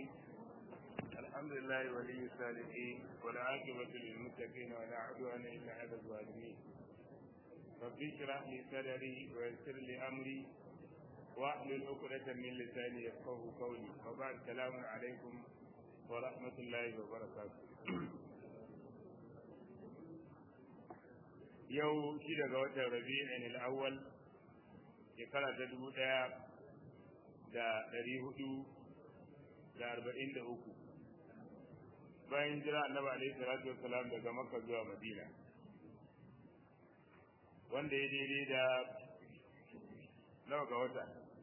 الرحيم الحمد لله ولي الصالحين والعاقبة للمتقين ولا عدوان إلا على الظالمين رب اشرح لي صدري ويسر لي أمري واحلل عقدة من لساني يفقه قولي وبعد السلام عليكم ورحمة الله وبركاته yau shi daga watan rabi'in al-awwal shekara ta dubu ɗaya da ɗari hudu da arba'in da uku bayan jira annabi alaihi salatu wassalam daga makka zuwa madina wanda ya daidai da nawa ga wata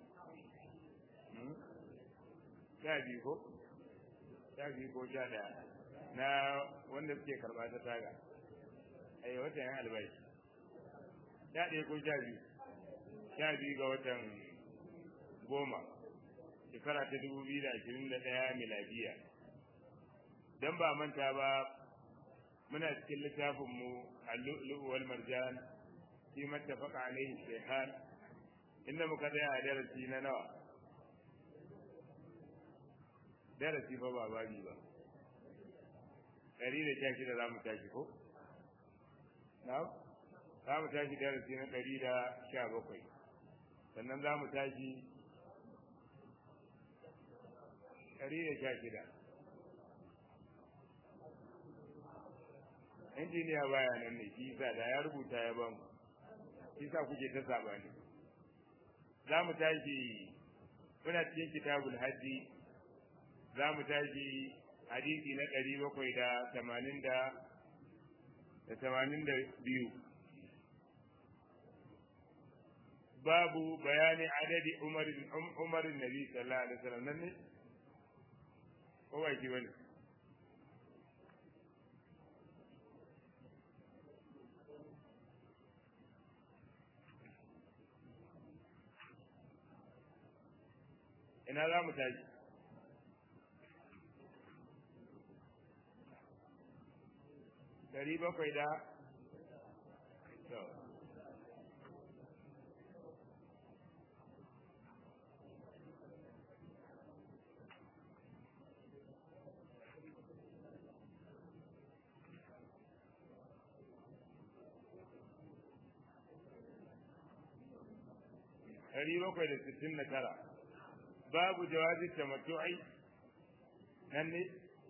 sha biyu ko sha biyu ko sha ɗaya na wanda suke karɓa ta taga ai watan yan albashi sha ɗaya ko sha biyu sha biyu ga watan goma shekara ta dubu biyu da ashirin da ɗaya miladiya don ba manta ba muna cikin littafinmu al-lu'lu wal marjan fi mattafaqa alaihi shaykhan inda muka tsaya a darasi na nawa darasi ba ba babi ba ɗari da sha shida za mu tashi ko na za mu tashi darasi na ɗari da sha bakwai sannan za mu tashi ɗari da sha shida injiniya baya nan ne shi sa da ya rubuta ya ban shi sa kuke ta sabani za mu tashi muna cikin kitabul hajji za mu tashi hadisi na ɗari bakwai da tamanin da da tamanin da biyu babu bayani adadi umarin umarin nabi sallallahu alaihi wasallam nan ne ko ba ki bane ina za mu tashi dari bakwai da ɗari bakwai da sittin da tara babu jawazin tamattu'i nan ne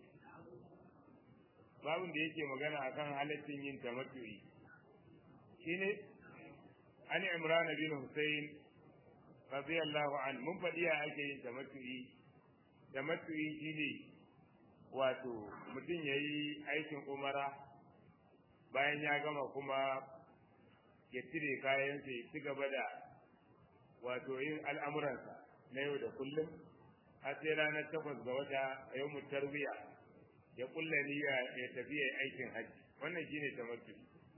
babun da yake magana akan halaccin yin tamattu'i shine an imran bin husayn radiyallahu an mun faɗi ya ake yin tamattu'i tamattu'i shine wato mutum yayi aikin umara bayan ya gama kuma ya cire kayansa ya ci gaba da wato yin al'amuransa na yau da kullum har sai ranar takwas ga wata a yau tarbiya ya kulla niyya ya tafi ya aikin hajji wannan shine tamattu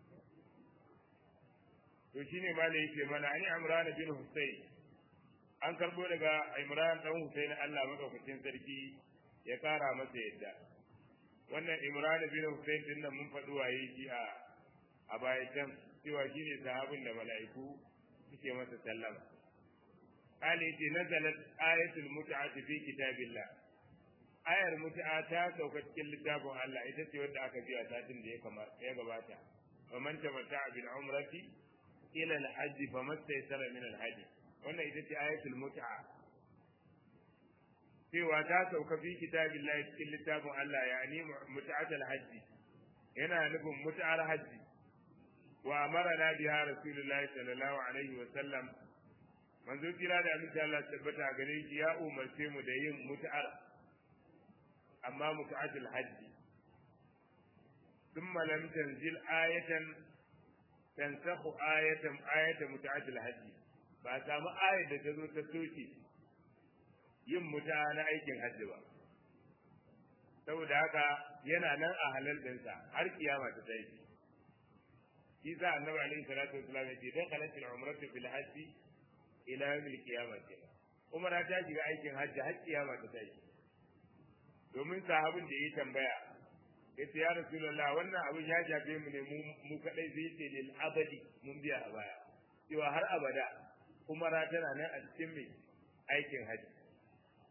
to shine ma da yake mana ani imran bin husayn an karbo daga imran dan husayn Allah madaukakin sarki ya kara masa yadda wannan imran bin husayn din nan mun faɗi waye shi a a baya can cewa shine sahabin da mala'iku suke masa sallama قال يتي نزلت آية المتعة في كتاب الله آية المتعة تا سوكت كل كتاب الله إذا تود أكجي أساتين دي كما يغباتا ومن تمتع بالعمرة إلى الحج فما استيسر من الحج وانا إذا آية المتعة cewa ta sauka fi kitabillahi cikin littafin Allah yani mut'atul hajji yana nufin mut'ar hajji wa amarna biha rasulullahi sallallahu alaihi wa sallam manzo kira da aminci Allah tabbata gare shi ya umarce mu da yin mut'ar amma mut'atul hajji thumma lam tanzil ayatan tansakhu ayatan ayatan mut'atul hajji ba samu ayar da ta zo ta soke yin muta na aikin hajji ba saboda haka yana nan a halal ɗinsa har kiyama ta tsaye shi sa annabi alaihi salatu wasallam ya ce dan kalatil umratu fil hajji ila yawmil qiyamah kenan umara ta shiga aikin hajji har kiyama ta tashi domin sahabin da ya tambaya yace ya rasulullah wannan abin ya shafe mu ne mu kadai zai ce lil abadi mun biya a baya cewa har abada umara tana nan a cikin mai aikin hajji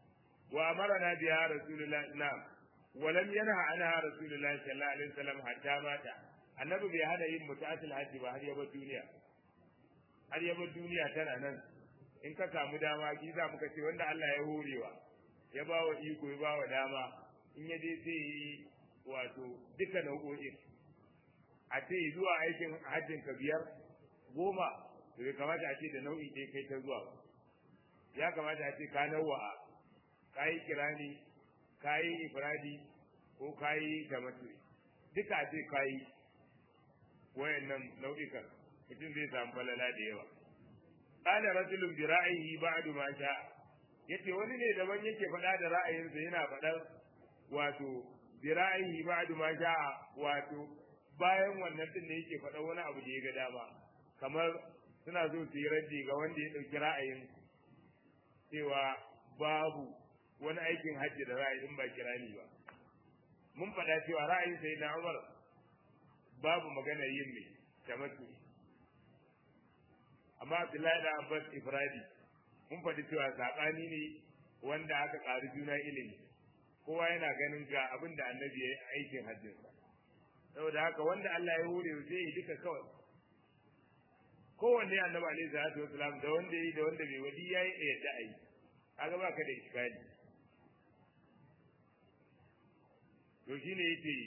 wa amarna biha rasulullah na'am wa lam yanha anha rasulullah sallallahu alaihi wasallam hatta mata annabi bai hada yin mutatul hajji ba har ya bar duniya har ya bar duniya tana nan in ka samu dama ki za muka ce wanda Allah ya horewa ya ba wa iko ya ba wa dama in ya je sai yi wato duka nau'o'in a ce zuwa aikin hajjin ka biyar goma to bai kamata a ce da nau'i ɗaya kai ta zuwa ya kamata a ce ka nawa'a ka yi kirani ka yi ifradi ko ka yi tamaturi duka a ce ka yi wayannan nau'ikan mutum zai samu falala da yawa qala rajulun bi ra'yihi ba'du ma sha yace wani ne daban yake faɗa da ra'ayinsa yana faɗar wato bi ra'yihi ba'du ma sha wato bayan wannan din ne yake faɗa wani abu da ya ga dama kamar suna so su yi raddi ga wanda ya ɗauki ra'ayin cewa babu wani aikin hajji da ra'ayin ba kirani ba mun faɗa cewa ra'ayin sai na Umar babu magana yin mai tamattu amma Abdullahi da Abbas Ifradi mun faɗi cewa saɓani ne wanda aka ƙari juna ilimi kowa yana ganin ga abin da annabi ya yi aikin hajjinsa saboda haka wanda Allah ya hure zai yi duka kawai kowanne annabi alaihi salatu wasalam da wanda yi da wanda bai wadi yayi da yadda ayi kaga baka da iskali to shine yace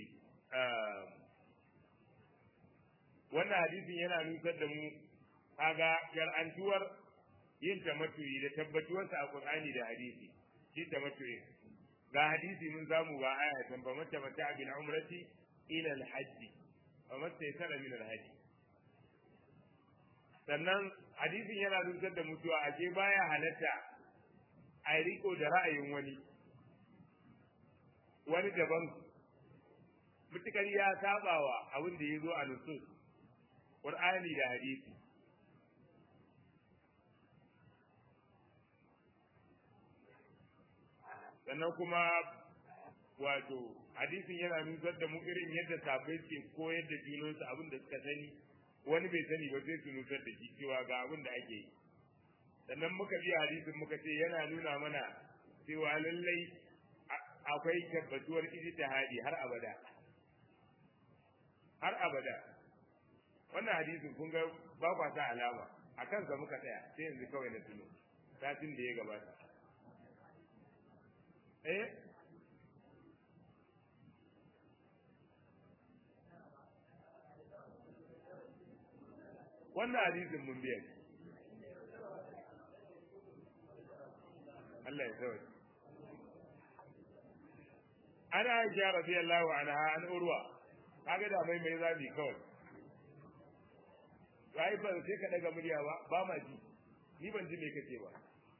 wannan hadisin yana nusar da mu kaga shar'antuwar yin tamattu'i da tabbatuwarsa a Qur'ani da hadisi shi tamattu'i ga hadisi mun zamu ga aya tan ba mata mata bil umrati ila al hajj wa mata yasara min al hajj sannan hadisin yana nusar da mutuwa a ke baya halatta a riko da ra'ayin wani wani daban mutukar ya sabawa abin da ya zo a nusus Qur'ani da hadisi sannan kuma wato hadisin yana nusar da mu irin yadda safai ke koyar da junansu abin da suka sani wani bai sani ba sai su nusar da shi cewa ga abin da ake yi sannan muka bi hadisin muka ce yana nuna mana cewa lallai akwai tabbatuwar ijtihadi har abada har abada wannan hadisin kun ga ba kwa sa alama a kansa muka tsaya sai yanzu kawai na tuno satin da ya gabata eh wannan hadisin mun biya shi Allah ya sauke ana aisha radiyallahu anha an urwa kaga da mai mai zabi kawai ai ba sai ka daga murya ba ba ma ji ni ban ji me kace ba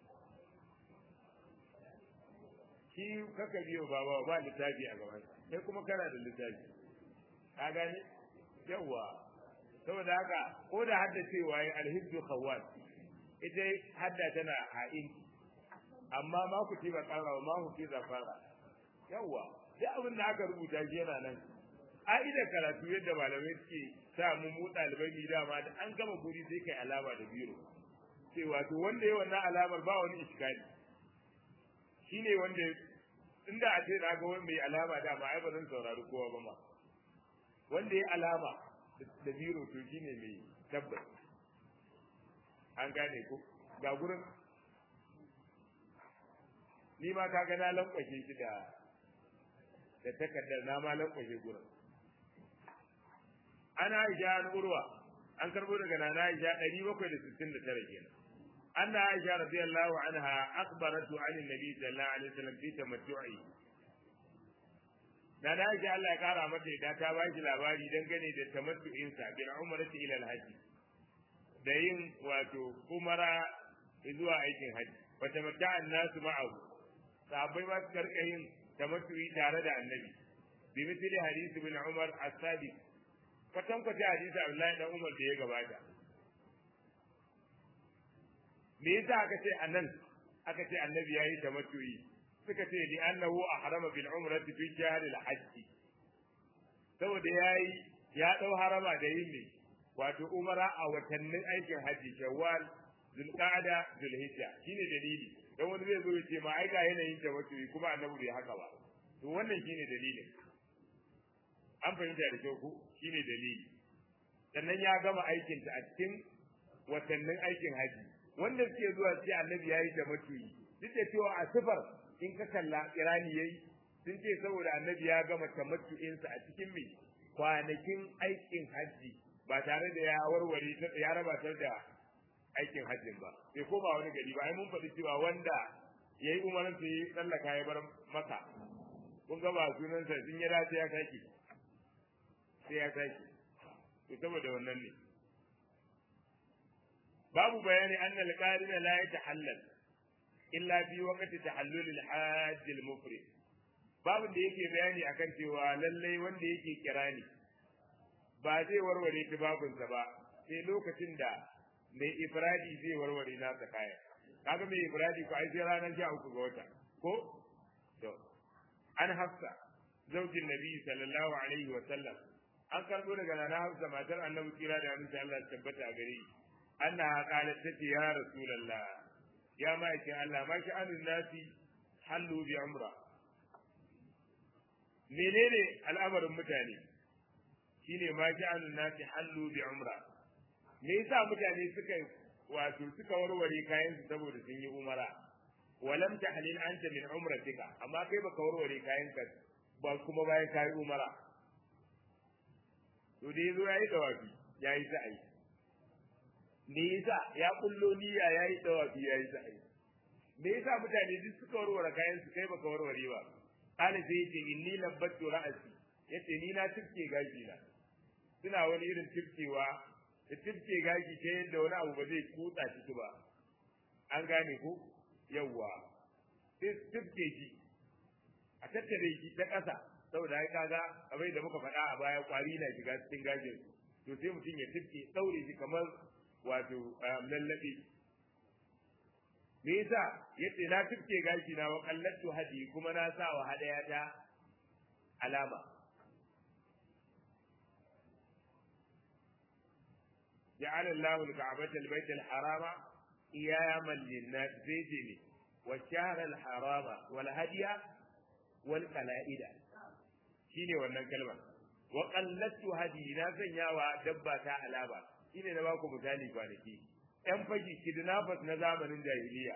shi kaka biyo ba ba ba littafi a gaban sai kuma kana da littafi ka gane yawa saboda haka ko da hadda cewa yi alhibdu khawwat ita hadda tana ha'in amma ma ku ci ba kara ma ku ci zafara yawa duk abin da aka rubuta shi yana nan a'idar karatu yadda malamai suke sa mu mu ɗalibai mi dama da an gama guri sai kai alama da biro cewa to wanda ya wannan alamar ba wani iskali shine wanda inda a ce na ga wani mai alama dama ai ba zan saurari kowa ba ma wanda ya alama da biro to shine mai tabbas an gane ko ga gurin ni ma kaga na lankwashe shi da da takardar na ma lankwashe gurin ana Aisha an urwa an karbo daga nana Aisha 769 kenan anna Aisha radiyallahu anha akhbaratu an annabi sallallahu alaihi wasallam fi tamattu'i nana Aisha Allah ya kara mata da ta ba shi labari dangane da tamattu'in sa bil umrati ila al-hajj da yin wato umara zuwa aikin hajji wa tamatta'a an-nasu ma'ahu sahabbai ba su karka yin tamattu'i tare da annabi bi misali hadisi bin Umar as-Sadiq kwatan kwace hadisi Abdullahi dan Umar da ya gabata me yasa aka ce anan aka ce annabi yayi tamattu'i suka ce li annahu ahrama bil umrati fi shahr al hajj saboda yayi ya dau harama da yin ne wato umara a watannin aikin hajji shawwal zulqa'da zulhijja shine dalili dan wani zai zo ya ce ma ai ga yanayin ta wato kuma annabi bai haka ba to wannan shine dalilin an fahimta da kyau ko shine dalili sannan ya gama aikin ta a cikin watannin aikin haji wanda suke zuwa ce annabi yayi da matuyi duk da cewa a sifar in ka kalla irani yayi sun ce saboda annabi ya gama tamattu'insa a cikin mai kwanakin aikin haji ba tare da ya warware ya rabatar da aikin hajjin ba sai ko ba wani gari ba ai mun faɗi cewa wanda yayi umarin sai ya tsallaka ya bar maka kun ga ba sunansa sun ya dace ya sake sai ya sake to saboda wannan ne babu bayani anna al-qarina la yatahallal illa fi waqti tahallul al-hajj al-mufrid babu da yake bayani akan cewa lallai wanda yake kirani ba zai warware tubabinsa ba sai lokacin da mai ifradi zai warware nasa kaya kaga mai ifradi ko ai sai ranar sha uku ga wata ko to an hafsa zaujin nabi sallallahu alaihi wa sallam an karbo daga nana hafsa matar annabi kira da annabi Allah tabbata a gare annaha qalat tati ya rasulullah ya ma'aikin Allah ma sha'anun nasi hallu bi umra menene al'amarin mutane shine ma sha'anun nasi hallu bi umra me yasa mutane suka wato suka warware kayan su saboda sun yi umara walam tahlil anta min umratika amma kai baka warware kayan ka ba kuma bayan kai umara to dai zo yayi dawafi yayi sa'i me yasa ya kullo niyya yayi dawafi yayi sa'i me yasa mutane duk suka warware kayan su kai baka warware ba kana sai yace inni labbattu ra'asi yace ni na tifke gashi na suna wani irin tifkewa da tifke gashi ta yadda wani abu ba zai kutsa ciki ba an gane ko yawwa tifke shi a tattare shi ta ƙasa saboda ai kaga abai da muka faɗa a baya kwari na shiga cikin gashin to sai mutum ya tifke ɗaure shi kamar wato lallaɓe me yasa yace na tifke gashi na wa kallatu hadi kuma na sa wa hadaya ta alama جعل الله الكعبة البيت الحرام قياما للناس زيتني والشهر الحرام والهدي والقلائد shine wannan kalma wa qallatu hadi na sanya wa dabba ta alaba shine na baku misali kwanaki yan fashi kidnappers na zamanin jahiliya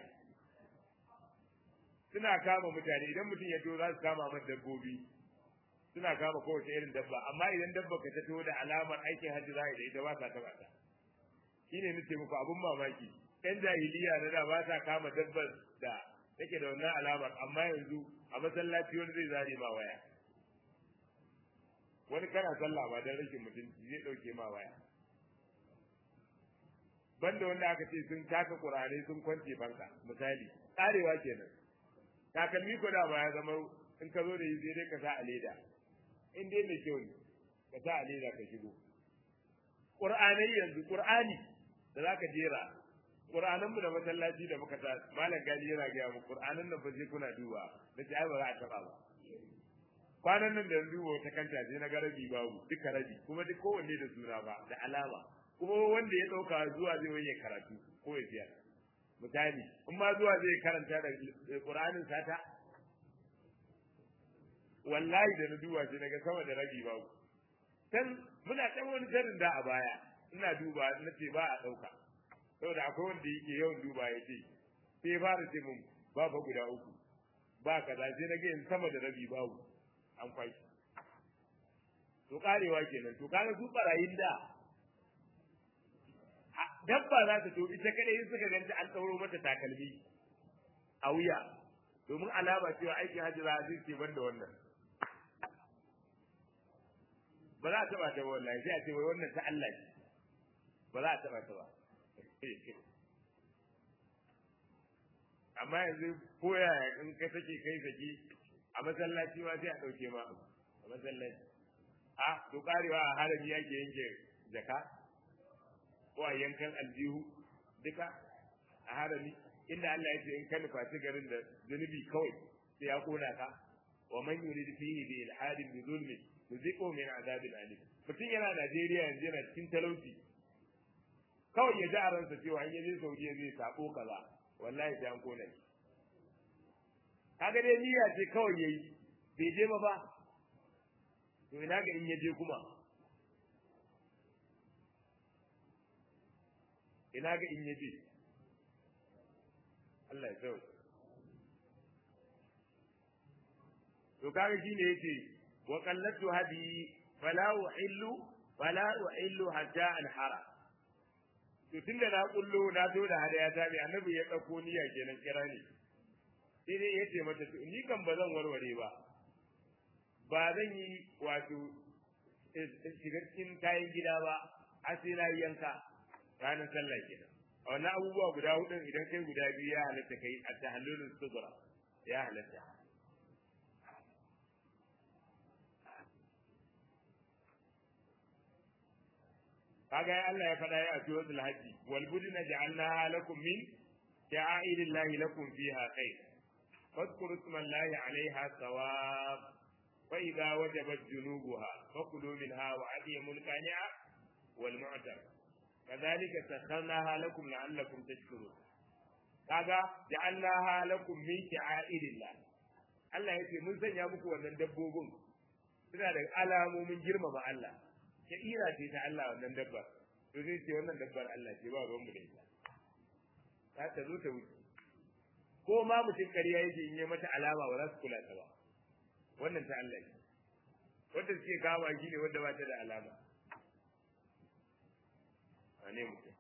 suna kama mutane idan mutum ya to za su kama masa dabbobi suna kama kowace irin dabba amma idan dabba ka ta to da alamar aikin hajji za da ita ba sa taba ta shine nace muku abun mamaki yan jahiliya na da ba sa kama dabbar da take da wannan alamar amma yanzu a masallaci wani zai zare ma waya wani kana sallah ba dan rashin mutunci zai dauke ma waya banda wanda aka ce sun taka kurare sun kwance banka misali karewa kenan takalmi ko da ba ya zama in ka zo da yi sai dai ka sa a leda in dai mai kyau ne ka sa a leda ka shigo qur'anai yanzu qur'ani da zaka jera qur'anan mu da masallaci da muka ta malam gani yana ga mu qur'anan nan ba sai kuna duba da ai ba za a taba ba kwanan nan da yanzu wata kanta sai na ga rabi babu duka rabi kuma duk kowanne da suna ba da alama kuma wanda ya dauka zuwa zai wani karatu ko ya biya misali in ma zuwa zai karanta da qur'anin sata wallahi da na duba sai naga sama da rabi babu dan muna dan wani jarin da a baya ina duba na ce ba a dauka saboda akwai wanda yake yawan duba ya ce sai fara ce mun ba fa guda uku ba kaza sai na ga in sama da rabi babu an kwashi to karewa kenan to kaga su barayin da dabba za ta to ita kadai in suka ganta an ɗauro mata takalmi a wuya domin alama cewa aikin hajji za a ce ban da wannan ba za a taɓa ta ba wallahi sai a ce wai wannan ta Allah ce ba za a taɓa ta ba amma yanzu ko yaya in ka sake kai saki a masallaci ma sai a ɗauke ma a masallaci a to karewa a harami yake yanke jaka ko a yankan aljihu duka a harami inda Allah ya ce in ka nufaci garin da zunubi kawai sai ya kona ka wa man yurid fihi bi ilhadin bi zulmi yuziqu min azabin alim mutum yana Najeriya yanzu yana cikin talauci kawai ya ji a ransa cewa in ya je Saudiya zai sako kaza wallahi sai an kona shi kaga dai niyya ce kawai yayi bai je ba ba to ina ga in ya je kuma ina ga in ya je Allah ya sauke to kaga shine yace wa qallatu hadi fala uhillu fala uhillu hatta anhara to tunda na kullo na zo da hadaya ta bi annabi ya dauko niyya kenan kira ni sai dai yace mata to ni kan ba zan warware ba ba zan yi wato shiga cikin kayan gida ba a sai na yanka ranar sallah kenan a wannan abubuwa guda hudu idan kai guda biyu ya halatta kai a tahallulun sugura ya halatta kaga ya Allah ya faɗa ya a suratul hajji wal budna ja'alnaha lakum min sha'airillahi lakum fiha khair fadhkuru ismallahi 'alayha sawab fa idza wajabat junubuha fakulu minha wa adimul qani'a wal mu'tar kadhalika sakharnaha lakum la'allakum tashkurun kaga ja'alnaha lakum min sha'airillah Allah yace mun sanya muku wannan dabbobin suna da alamomin girmama Allah sha'ira ce ta Allah wannan dabbar to zai ce wannan dabbar Allah ce ba ruwan mu da ita ta ta zo ta wuce ko ma mutum ƙarya yake in yi mata alama ba za su kula ta ba wannan ta Allah ce wanda suke kama shi ne wanda ba ta da alama a ne mutum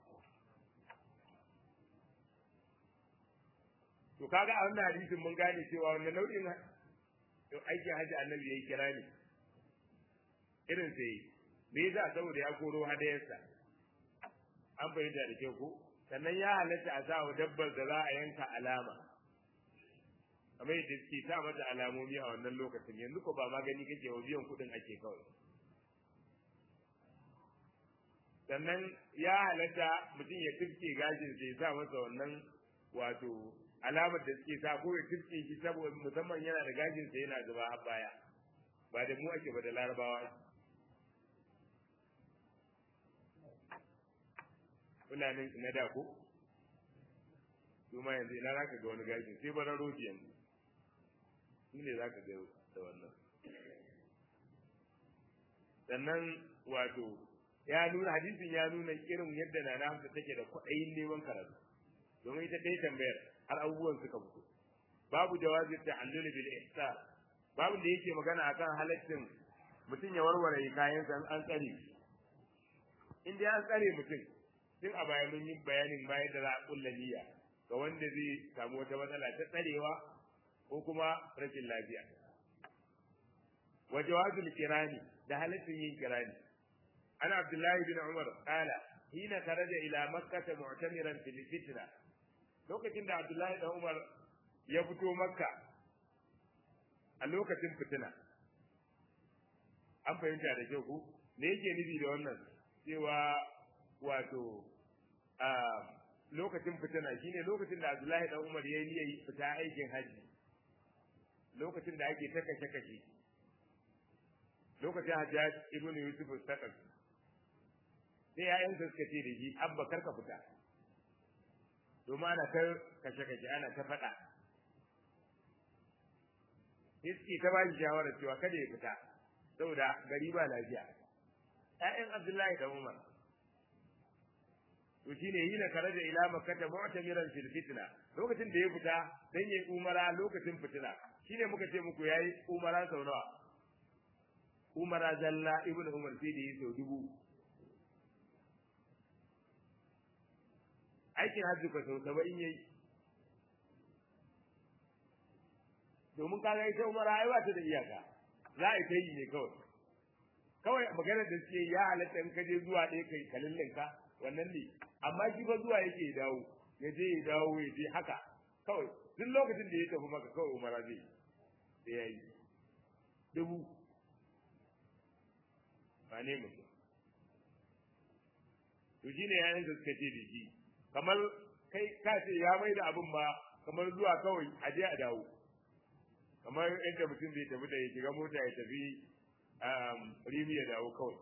to kaga a wannan hadisin mun gane cewa wannan nau'in aikin hajji annabi yayi kira ne irin sai me yasa saboda ya koro hadayarsa an fahimta da kyau ko sannan ya halatta a sa wa dabbar da za a yanka alama kamar yadda suke sa mata alamomi a wannan lokacin yanzu ko ba magani kake wa biyan kuɗin ake kawai sannan ya halatta mutum ya tifke gashin sai ya sa masa wannan wato alamar da suke sa ko ya tifke shi saboda musamman yana da gashin sa yana zuba har baya ba da mu ake ba da larabawa fulanin na da ko su ma yanzu ina za ka ga wani gashin sai bara rodi yanzu su ne za ka ga da wannan sannan wato ya nuna hadisin ya nuna irin yadda na na hamsa take da kwaɗayin neman karatu domin ita ɗaya tambayar har abubuwan suka fito babu jawazi ta'allul bil ihsan babu da yake magana akan halaccin mutum ya warware kayansa an tsare in dai an tsare mutum tun a baya mun yi bayanin bayan da za a kulla niyya ga wanda zai samu wata matsala ta tsarewa ko kuma rashin lafiya wa jawazul kirani da halaccin yin kirani ana abdullahi bin umar qala hina kharaja ila makkah mu'tamiran fil fitna lokacin da abdullahi bin umar ya fito makka a lokacin fitina an fahimta da kyau ku me yake nufi da wannan cewa wato a lokacin fitina shine lokacin da Abdullahi dan Umar yayi niyyar fita aikin haji lokacin da ake taka kashe kashe lokacin Hajjaj ibn Yusuf al-Saqaf sai yayan sa suka ce da shi abba karka fita domin ana ta kashe kashe ana ta faɗa sai ta ba shi shawarar cewa kada ya fita saboda gari ba lafiya ƴaƴan Abdullahi da Umar to shine hina karaja ila makkata mu'tamiran fil fitna lokacin da ya fita dan yayi umara lokacin fitina shine muka ce muku yayi umara sau nawa umara zalla ibnu umar sai da yi sau dubu aikin hajji ko sau saba'in yayi domin kaga ita umara ai ba ta da iyaka za a yi ta yi ne kawai kawai maganar da suke ya halatta in ka je zuwa ɗaya kai kalillinka wannan ne amma shi fa zuwa yake ya dawo ya je ya dawo ya je haka kawai duk lokacin da ya tafi maka kawai umara zai sai ya yi dubu ba ne mutum to shi ne yayin da suka ce da shi kamar kai ka ce ya mai da abin ba kamar zuwa kawai a je a dawo kamar yadda mutum zai tafi da ya shiga mota ya tafi rimi ya dawo kawai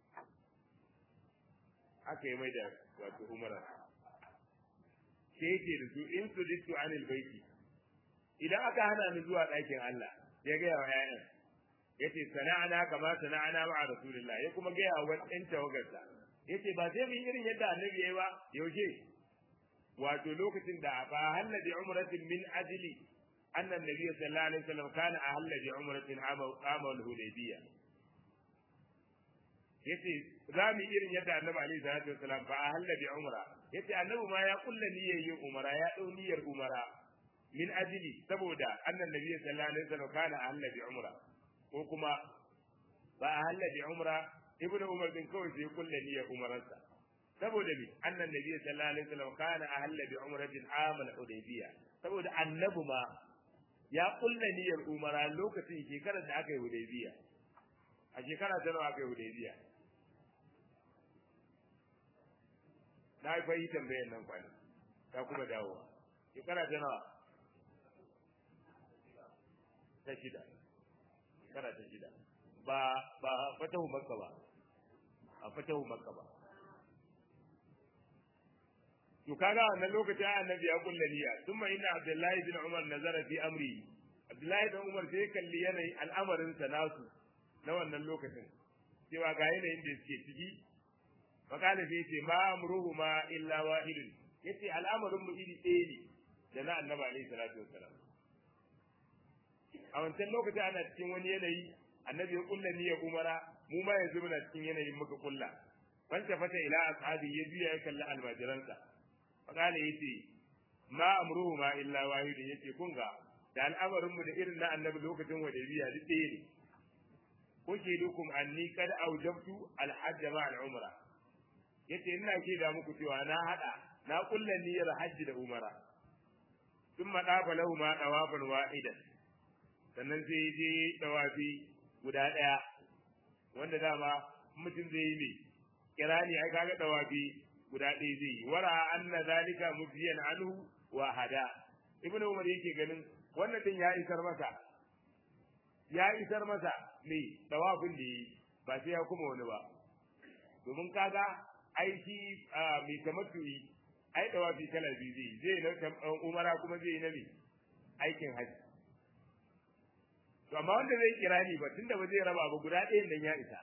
aka yi mai da wato umara sai yake da su in su dittu anil baiti idan aka hana ni zuwa ɗakin Allah ya ga wa ƴaƴan yace sana'ana kama sana'ana ma'a rasulillah ya kuma ga wa ɗan tawagarsa yace ba sai mu yi irin yadda annabi yayi ba yaushe wato lokacin da ba halla bi umratin min ajli anna annabi sallallahu alaihi wasallam kana ahalla bi umratin amal hudaybiyah yace za mu irin yadda annabi alaihi salatu wasallam fa ahalla bi umra yace annabi ma ya kulla niyyar yin umara ya dau niyyar umara min ajli saboda annan nabi sallallahu alaihi wasallam kana ahalla bi umra ko kuma ba ahalla bi umra ibnu umar bin kawai sai kulla niyyar umararsa saboda me annan nabi sallallahu alaihi wasallam kana ahalla bi umratin amal hudaybiya saboda annabi ma ya kulla niyyar umara lokacin shekarar da aka yi hudaybiya a shekara ta nawa aka yi hudaybiya na yi fayi tambayan nan kwana ta kuma dawowa shekara ta nawa ta shida shekara ta shida ba ba fatahu makka ba a fatahu makka ba to kaga wannan lokacin annabi ya kulla niyya thumma inna abdullahi bin umar nazara fi amri abdullahi bin umar sai kalli yanayin al'amarin sa nasu na wannan lokacin cewa ga yanayin da suke ciki fakala sai ce ma amruhu ma illa wahidun yace al'amarin mu iri ɗaya ne da na annabi alaihi salatu wassalam a wancan lokacin ana cikin wani yanayi annabi ya kulla niyyar umara mu ma yanzu muna cikin yanayin muka kulla fanta fata ila ashabi ya biya ya kalli almajiransa fakala yace ma amruhu ma illa wahidun yace kun ga da al'amarin mu da irin na annabi lokacin wadaibiya duk ɗaya ne kuke dukum anni kad aujabtu al-hajj ma al-umra yace ina ke da muku cewa na hada na kulla niyyar hajji da umara sun maɗafa lahu ma ɗawafan wa'idan sannan sai je ɗawafi guda ɗaya wanda dama mutum zai yi mai kirani ai kaga ɗawafi guda ɗaya zai yi wara anna zalika mutiyan anhu wa hada ibnu umar yake ganin wannan din ya isar masa ya isar masa mai ɗawafin da yi ba sai ya kuma wani ba domin kaga aiki mai tamattu'i ai dawafi kala biyu zai zai na umara kuma zai yi na me aikin haji to amma wanda zai kirani ba tunda ba zai raba ba guda ɗayan nan ya isa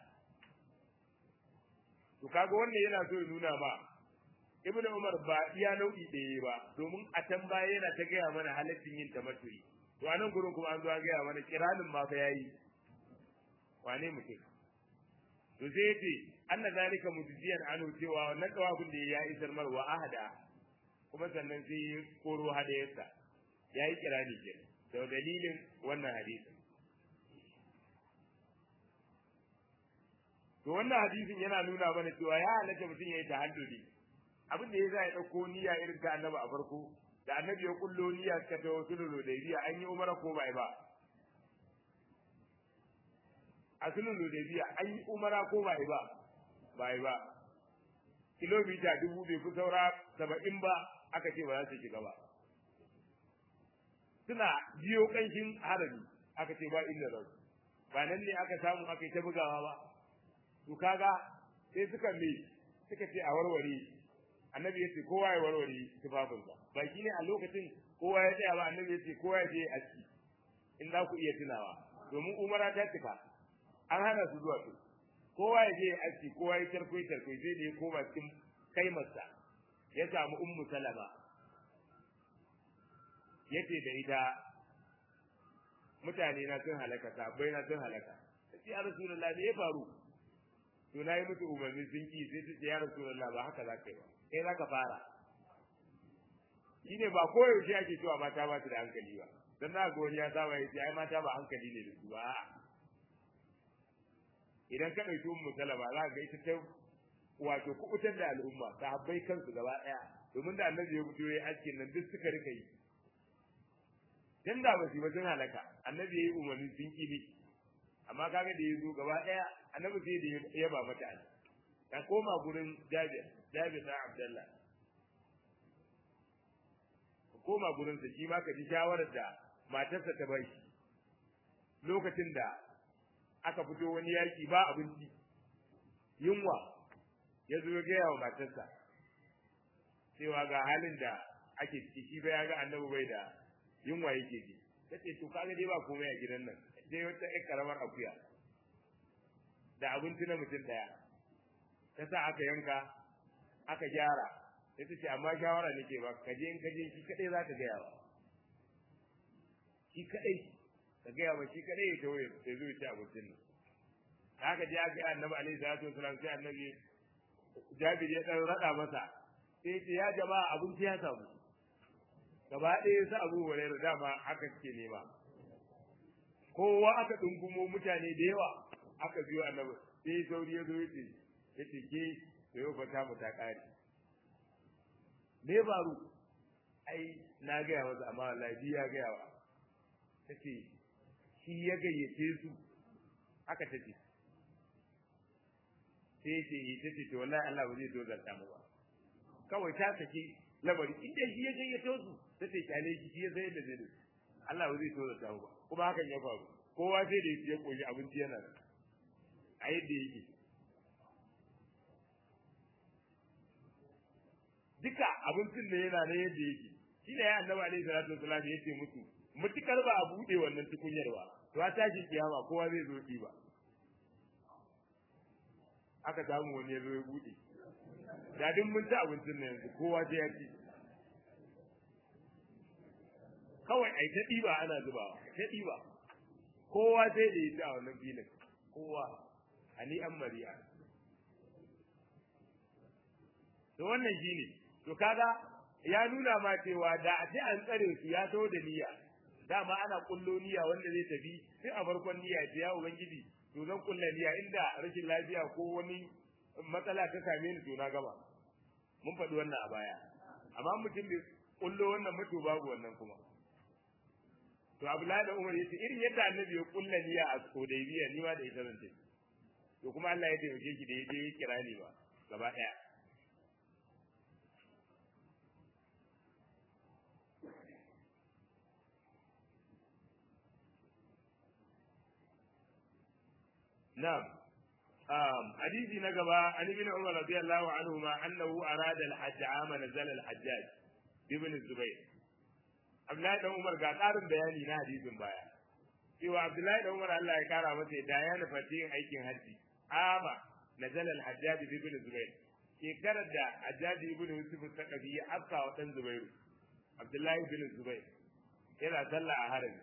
to kaga wannan yana so ya nuna ma ibnu umar ba iya nau'i ɗaya ba domin a can baya yana ta gaya mana halaccin yin tamattu'i to a nan gurin kuma an zo a gaya mana kiranin ma fa yayi wane mutum to sai yace anna zalika mujziyan anhu cewa wannan tawafin da ya isar mar wa ahada kuma sannan sai ya koro hadayarsa ya yi kirani ke da dalilin wannan hadisi to wannan hadisin yana nuna mana cewa ya halatta mutum ya yi tahalluli abin da ya za ya ɗauko niyya irin ta annabi a farko da annabi ya kullo niyya suka ta wasu luludaibiya an yi umara ko bai ba a sulhun luludaibiya an yi umara ko bai ba bai ba kilomita dubu bai fi saura saba'in ba aka ce ba za su shiga ba suna biyo kanshin harami aka ce ba inda za su ba nan ne aka samu aka yi ta bugawa ba to kaga sai suka me suka ce a warware annabi ya ce kowa ya warware tufafinsa baki ne a lokacin kowa ya tsaya ba annabi ya ce kowa ya je a ciki in za ku iya tunawa domin umara ta cika an hana su zuwa su kowa ya je a ciki kowa ya tarkwai tarkwai sai da ya koma cikin kaimarsa ya samu ummu salama ya ce da ita mutane na sun halaka sabai na sun halaka ta ce ya rasulullah me ya faru to na yi musu umarni sun ki sai ta ce ya rasulullah ba haka za ka yi ba kai za ka fara shine ba koyaushe ake cewa mata ba su da hankali ba dan na ga wani ya saba ya ce ai mata ba hankali ne da su ba idan ka ɗauki ummu salama za ka ga ita ta wato kubutar da al'umma sahabbai kansu gaba ɗaya domin da annabi ya fito ya aske nan duk suka rika yi dan da ba su ba sun halaka annabi ya yi umarni sun kibi amma kaga da ya zo gaba ɗaya annabi sai da ya ba mata an ka koma gurin jabir jabir na abdullah ka koma gurin sa shi ma ka ji shawarar da matarsa ta bai lokacin da aka fito wani yaki ba abinci yunwa ya zo gaya wa matarsa cewa ga halin da ake ciki shi ba ya ga annabi bai da yunwa yake ji tace to kaga dai ba komai a gidan nan dai wata ƴar karamar akuya da abinci na mutum daya ta sa aka yanka aka gyara sai ta ce amma shawara nake ba ka je in ka je shi kadai za ka gaya ba shi kadai ka gaya ba shi kadai ya tawo ya zo ya ci abincin nan haka je aka yi annabi alaihi salatu wasalam sai annabi jabir ya dan rada masa sai ce ya jama'a abinci ya samu gaba ɗaya su abu hurairu dama haka suke nema kowa aka dungumo mutane da yawa aka biyo annabi sai sauri ya zo yace yace ke da yau fata mu ta kare me baro ai na gaya masa amma wallahi ya gaya wa tace shi ya gayyace su haka tace sai ce ita ce to wallahi Allah ba zai dozarta mu ba kawai ta saki lamari in dai shi ya gayyato su ta ce kyale shi shi ya sai da zai Allah ba zai dozarta mu ba kuma hakan ya faru kowa sai da ya koyi abinci yana da a yadda yake duka abincin da yana na yadda yake shi ne ya annabi alaihi salatu wasallam ya ce musu mutukar ba a bude wannan tukunyar ba to a tashi kiyama kowa zai zo ba aka samu wani ya zo ya bude da duk mun ci abincin nan yanzu kowa sai ya ci kawai ai ta ɗiba ana zubawa ta ɗiba kowa sai da ya ci a wannan filin kowa ani an mariya to wannan shine to kaga ya nuna ma cewa da a ce an tsare su ya taho da niyya dama ana kullo niyya wanda zai tafi sai a farkon niyya ce ya ubangiji to zan kulla niyya inda rashin lafiya ko wani matsala ta same ni to na gaba mun faɗi wannan a baya amma mutum bai kullo wannan mutu babu wannan kuma to Abdullahi da Umar yace irin yadda Annabi ya kulla niyya a Hudaybiya ni ma da ita zan tafi to kuma Allah ya taimake shi da yaje ya kira ni ba gaba daya نعم um, حديثي نقبا عن ابن عمر رضي الله عنهما أنه أراد الحج عام نزل الحجاج ابن الزبير Abdullahi dan Umar ga ƙarin bayani na hadisin baya cewa Abdullahi dan Umar Allah ya kara masa da ya nufa yin aikin haji ama nazala al-Hajjaj ibn Zubair shekarar da Hajjaj ibn Yusuf Sakafi ya afka wa dan Zubairu Abdullahi ibn Zubair yana sallah a harami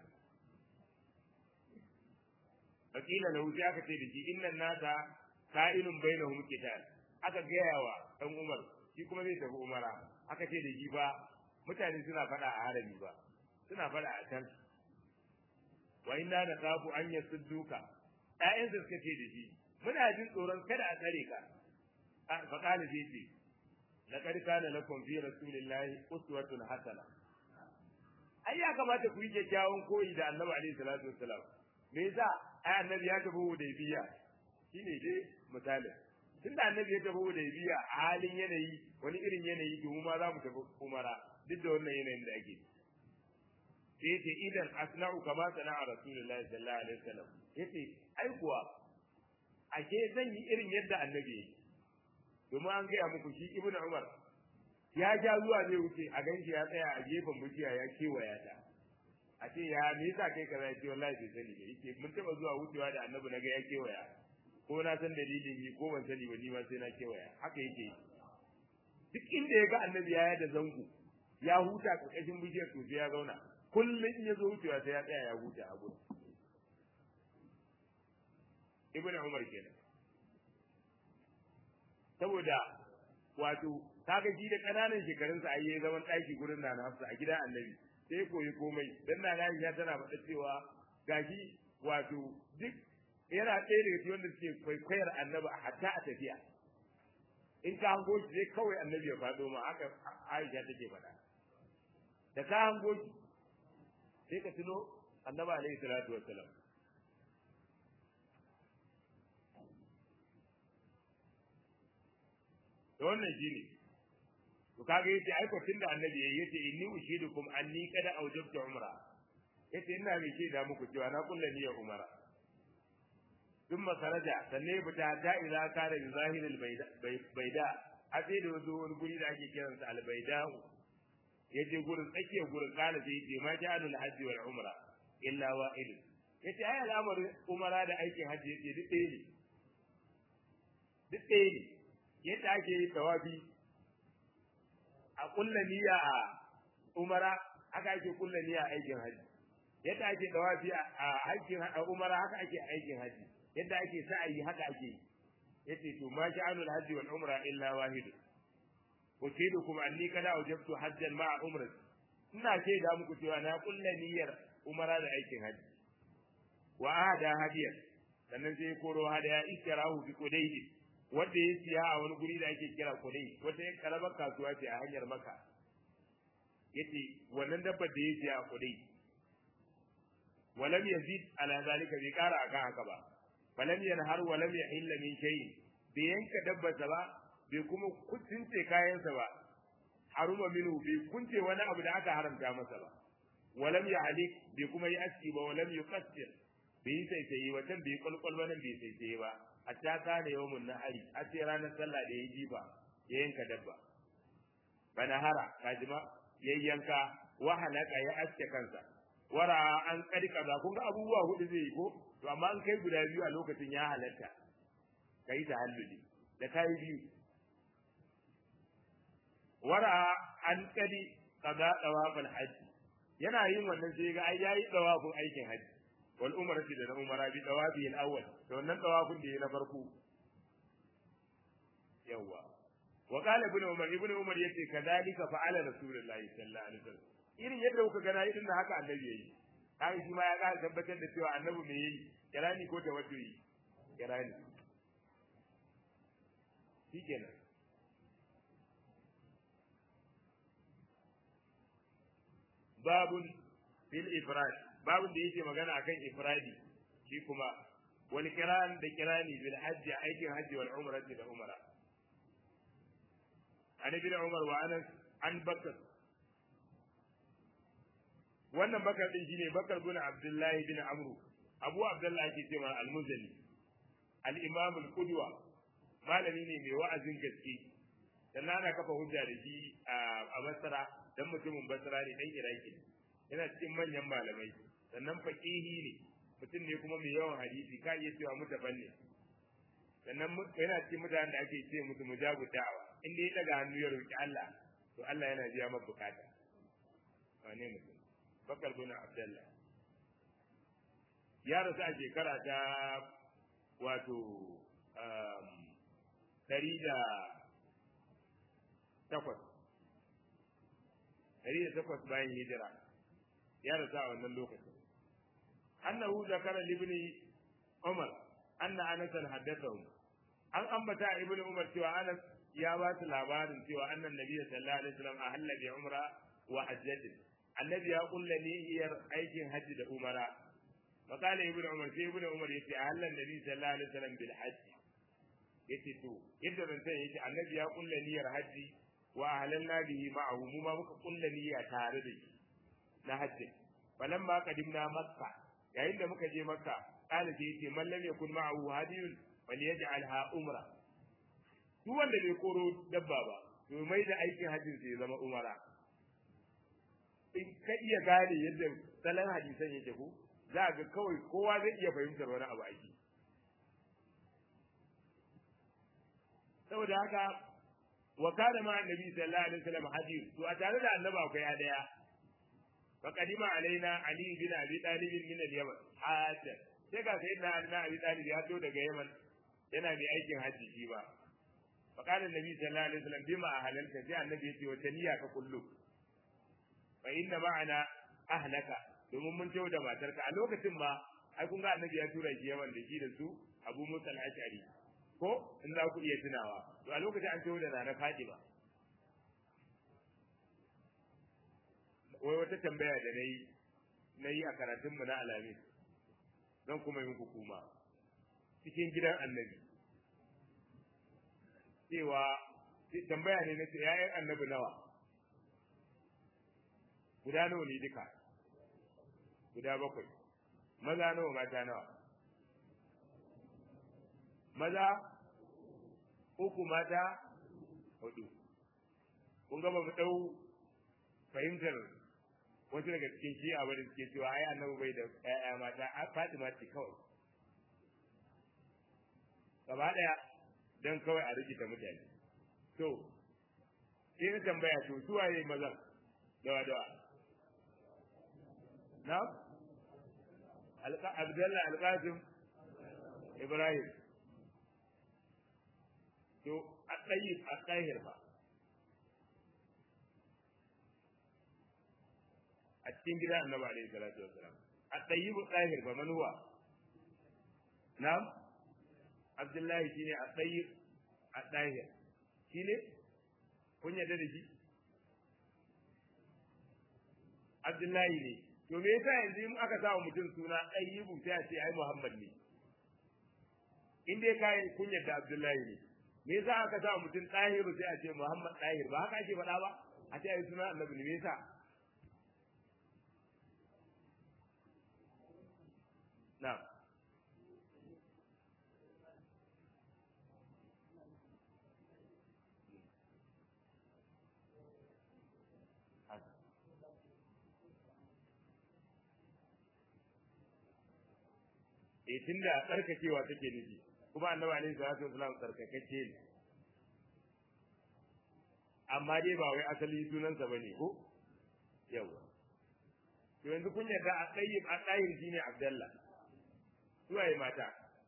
fakila lahu sai aka ce da shi innan nasa ka'inun bainahum qital aka gaya wa dan Umar shi kuma zai tafi Umara aka ce da shi ba mutane suna faɗa a harami ba suna faɗa a can wa inna na kafu an yasudduka ƴaƴansa suka ce da shi muna jin tsoron kada a tsare ka fa qala sai ce laqad kana lakum fi rasulillahi uswatun hasana ai ya kamata ku yi kyakkyawan koyi da annabi alaihi salatu wassalam me yasa ai annabi ya tafi hudaybiya shine dai misalin tun da annabi ya tafi hudaybiya a halin yanayi wani irin yanayi domin ma za mu tafi umara duk da wannan yanayin da ake sai yace idan asna'u kama sana'a rasulullahi sallallahu alaihi wasallam yace ai kuwa ake zan yi irin yadda annabi yake domin an gaya muku shi ibnu umar ya ja zuwa zai wuce a ganshi ya tsaya a gefen bishiya ya kewaya ta a ce ya me yasa kai kaza ya ce wallahi bai sani ba yake mun taba zuwa wucewa da annabi naga ya kewaya ko na san dalilin yi ko ban sani ba ni ma sai na kewaya haka yake duk inda ya ga annabi ya da zango ya huta karkashin bishiyar to sai ya zauna kullum in ya zo wucewa sai ya tsaya ya huta a gurin ibnu umar kenan saboda wato kaga shi da kananan shekarunsa ai yayi zaman daki gurin na Hafsa a gidan Annabi sai koyi komai dan na ya tana faɗa cewa gashi wato duk yana ɗaya daga cikin wanda suke kwaikwayar Annabi hatta a tafiya in ka hango shi sai kawai Annabi ya faɗo ma haka Aisha take faɗa da ka hango shi sai ka tuno Annabi alaihi salatu wassalam da wannan shine to kaga yace ai kwatin da annabi yayi yace inni ushidukum anni qad awjabtu umra yace ina mai shaida muku cewa na kulla niyyar umara thumma kharaja sanne fita da idza kana bi zahir al bayda a sai da wazo wani guri da ake kiran sa al bayda yaje gurin tsakiyar gurin kana sai yace ma ja'alul hajj wal umra illa wa'id yace ai al'amarin umara da aikin hajji yace duk ɗaya ne duk ɗaya ne yadda ake yi tawafi a kulla niyya a umara haka ake kulla niyya a aikin hajji yadda ake tawafi a aikin umara haka ake aikin hajji yadda ake sa'ayi haka ake yi yace to ma sha'anul hajji wal umra illa wahid utidukum anni kada wajabtu hajjan ma'a umrati ina ce da muku cewa na kulla niyyar umara da aikin hajji wa ahada hadiyan sannan sai koro hadaya istirahu bi qudaydi wanda ya siya a wani guri da ake kira kudai wata yan karamar kasuwa ce a hanyar maka yace wannan dabbar da ya siya a kudai walam yazid ala zalika bai kara akan haka ba falam yanhar walam yahilla min shay'in bai yanka dabbarsa ba bai kuma kunce kayansa ba haruma minhu bai kunce wani abu da aka haramta masa ba walam yahlik bai kuma yi aski ba walam yuqassir bai yi saisaye watan bai kwalkwal ba nan bai saisaye ba hatta kana yawmun nahari a ce ranar sallah da ya jiba ya yanka dabba bana hara kajima yayyanka wa halaka ya aske kansa wara an kadi kaza kun ga abubuwa hudu zai yi ko to amma an kai guda biyu a lokacin ya halatta kai ta halluli da kai biyu wara an kadi kaza dawafal hajji yana yin wannan sai ga ai yayi dawafin aikin hajji wal umrati da umara bi dawabi al awwal to wannan dawafin da yayi na farko yawa wa qala ibn umar ibn umar yace kadalika fa'ala rasulullahi sallallahu alaihi wasallam irin yadda kuka gana irin da haka annabi yayi kai shi ma ya ga tabbatar da cewa annabi me yayi kirani ko tawaddui kirani shikenan babun fil ifrad babun da yake magana akan ifradi shi kuma wal kiran da kirani bil hajji aikin hajji wal umrati da umra an ibn umar wa anas an bakar wannan bakar din shine bakar bin abdullahi bin amru abu abdullahi ake cewa al-muzani al-imam al-qudwa malami ne mai wa'azin gaske sannan ana kafa hujja da shi a basra dan mutumin basra ne dan iraki yana cikin manyan malamai sannan faqihi ne mutum ne kuma mai yawan hadisi ka iya cewa mutaban ne sannan yana cikin mutanen da ake ce musu mujabu da'awa in dai ya daga hannu ya roki Allah to Allah yana biya masa bukata wane mutum bakar bin abdullah ya rasu a shekara ta wato ɗari da takwas ɗari da takwas bayan hijira ya rasu a wannan lokacin annahu zakara libni umar anna anasan haddathahu an ambata ibn umar cewa anas ya ba su labarin cewa annan nabi sallallahu alaihi wasallam ahalla bi umra wa hajjatin annabi ya kulla niyyar aikin hajji da umara فقال ابن عمر sai ibn umar yace ahalla nabi sallallahu alaihi wasallam bil hajji yace to yadda zan sai yace annabi ya kulla niyyar hajji wa ahlalna bihi ma'ahu mu ma muka kulla niyya tare da shi na hajji falamma qadimna makka yayin da muka je makka kana sai yace man lam yakun ma'ahu hadiyun falyaj'alha umra duk wanda bai koro dabba ba to mai da aikin hajjin sai zama umara in ka iya gane yadda salon hadisan yake ko za ga kawai kowa zai iya fahimtar wani abu aiki saboda haka wa kana ma annabi sallallahu alaihi wasallam hadith to a tare da annabi akwai hadaya fa qadima alaina ali bin abi talib min al-yaman hatta sai ga sayyidina ali bin abi talib ya zo daga yaman yana mai aikin haji shi ba fa kana annabi sallallahu alaihi wasallam bima ahalalta sai annabi ya ce wata niyya ka kullu fa inna ma'ana ahlaka domin mun tawo da matarka a lokacin ma ai kun ga annabi ya tura shi yaman da shi da su Abu Musa al-Ash'ari ko in za ku iya tunawa to a lokacin an tawo da Nana Fatima wai wata tambaya da nayi nayi a karatun mu na Alamin zan kuma yi muku kuma cikin gidan annabi cewa tambaya ne na ce ‘ya'yan annabi nawa guda nawa ne duka guda bakwai maza nawa mata nawa maza uku mata hudu kun gaba mu dau fahimtar wasu daga cikin shi a da suke cewa ai annabi bai da ƴaƴa mata a Fatima ce kawai gaba daya dan kawai a rikita mutane to sai na tambaya to su waye mazan dawa dawa na Abdullah Al-Qasim Ibrahim to a tsayi a tsahir ba a cikin gidan annabi alaihi salatu wassalam a tsayi bu tsahir ba manuwa na'am Abdullahi shine a tsayi a tsahir shine kun yarda da shi Abdullahi ne to me yasa yanzu in aka sa mutum suna ayyibu sai a ce ai Muhammad ne in dai kai kun yarda Abdullahi ne me yasa aka sa mutum ɗahiru sai a ce Muhammad ɗahir ba haka ake faɗa ba a ce ai suna annabi ne me yasa na e tunda tsarkakewa take nufi kuma annabi alaihi salatu wasallam tsarkakacce ne amma dai ba wai asali sunansa bane ko yawa to yanzu kun yarda a tsayyib a tsayin shine abdallah suwaye mata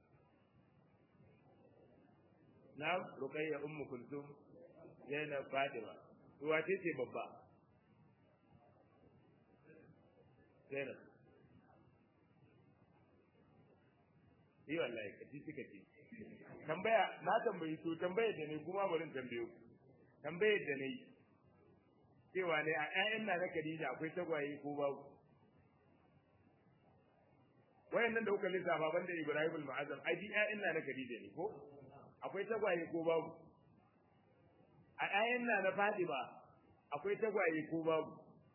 na ruqayya ummu kulsum zainab fatima to wace ce babba zainab yi wallahi kaci suka ce tambaya na tambayi to tambayar da ne kuma bari tambayo tambayar da ne cewa ne a ƴaƴan na na Khadija akwai tagwaye ko babu wayannan da kuka lissafa banda Ibrahim al-Mu'azzam ai di ƴaƴan na na Khadija ne ko akwai tagwaye ko babu a ƴaƴan na na Fatima akwai tagwaye ko babu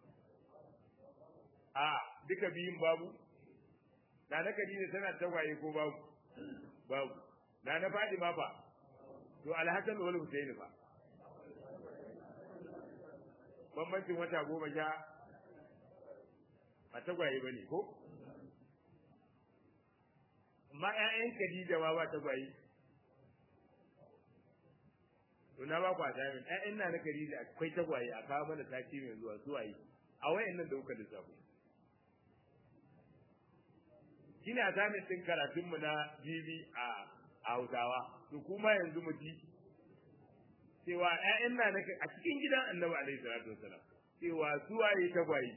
a duka biyun babu na na Khadija tana tagwaye ko babu babu na na Fatima fa to Al-Hasan wal Husaini fa bambancin wata goma sha ba tagwaye bane ko amma ƴaƴan Khadija ma ba tagwaye to na ba ku a jami'in ƴaƴan na na Khadija akwai tagwaye a kawo mana sati mai zuwa suwaye a wayannan da kuka lissafo shine a zamin din karatun mu na jibi a Hausawa to kuma yanzu mu ji cewa ƴaƴan na nake a cikin gidan Annabi alaihi salatu wasalam cewa su waye tagwaye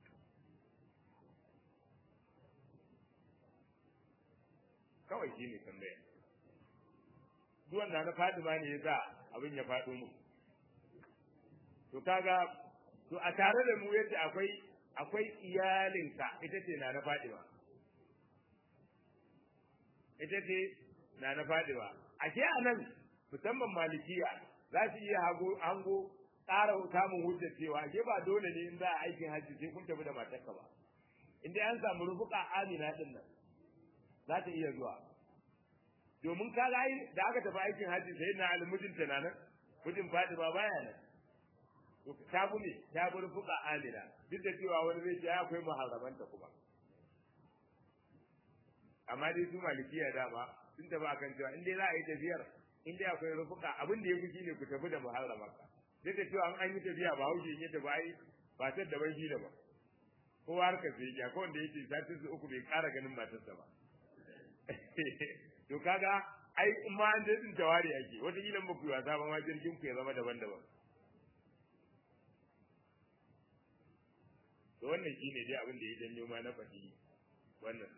kawai shine tambaya duwan da na Fatima ne yasa abin ya faɗo mu to kaga to a tare da mu yadda akwai akwai iyalinka ita ce na na Fatima ita ce na na Fatima ashe anan musamman malikiya za su iya hago hango tsara samun hujja cewa ashe ba dole ne in za a aikin hajji sai kun tafi da matarka ba in dai an samu rufuka amina din nan za ta iya zuwa domin ka ga da aka tafi aikin hajji sai na almujinta na nan mijin Fatima baya nan to ta bu ne ta bu rufuka amina duk da cewa wani zai ce akwai muharramanta kuma amma dai su malikiya dama sun tafi akan cewa in dai za a yi tafiyar in dai akwai rufuka abin da ya fi shine ku tafi da muharramanka duk da cewa an yi tafiya ba haushe ne da bai ba ta da ban shi da ba kowa har ka sai ya ko wanda yake satin su uku bai ƙara ganin matarsa ba to kaga ai in ma an din tawari ake wata kila ba ku yi wasa ba ma jirgin ku ya zama daban-daban to wannan shine dai abin da ya janyo ma na faɗi wannan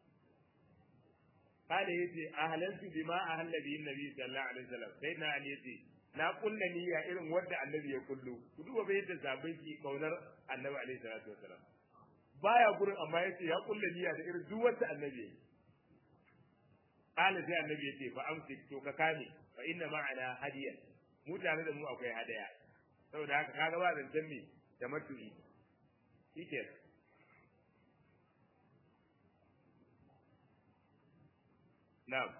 kada yace ahlantu bima ahalla bi nabi sallallahu alaihi wasallam sai na ali yace na kulla niyya irin wanda annabi ya kullu ku duba bai yadda sabai ki kaunar annabi alaihi salatu wasallam baya gurin amma yace ya kulla niyya da irin duk wanda annabi yayi kala sai annabi yace fa amsik to ka kame fa inna ma'ana hadiyan mu tare da mu akwai hadaya saboda haka kaga ba zancen me da matu'i shikenan Na'am.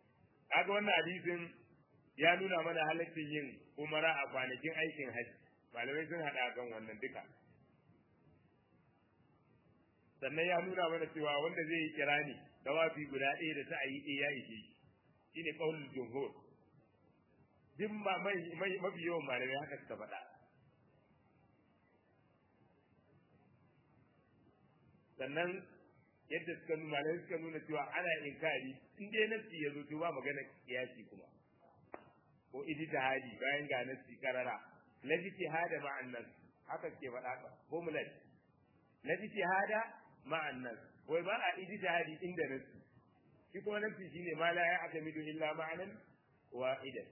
Kaga wannan hadisin ya nuna mana halaccin yin umara a kwanakin aikin haji malamai sun haɗa kan wannan duka sannan ya nuna mana cewa wanda zai yi kirani dawafi guda ɗaya da ta ayi ɗaya ya ishe shi ne ƙaunin jumhur duk mafi yawan malamai haka suka faɗa sannan yadda suka nuna malamai suka nuna cewa ana inkari in dai nafsi ya zo to ba magana kiyasi kuma ko ijtihadi bayan ga nafsi karara la ijtihada ma'an nas haka ke faɗa ka formulat la ijtihada ma'an nas wai ba a ijtihadi inda nafsi shi kuma nafsi shine ma la ya atamidu illa ma'anan wahidan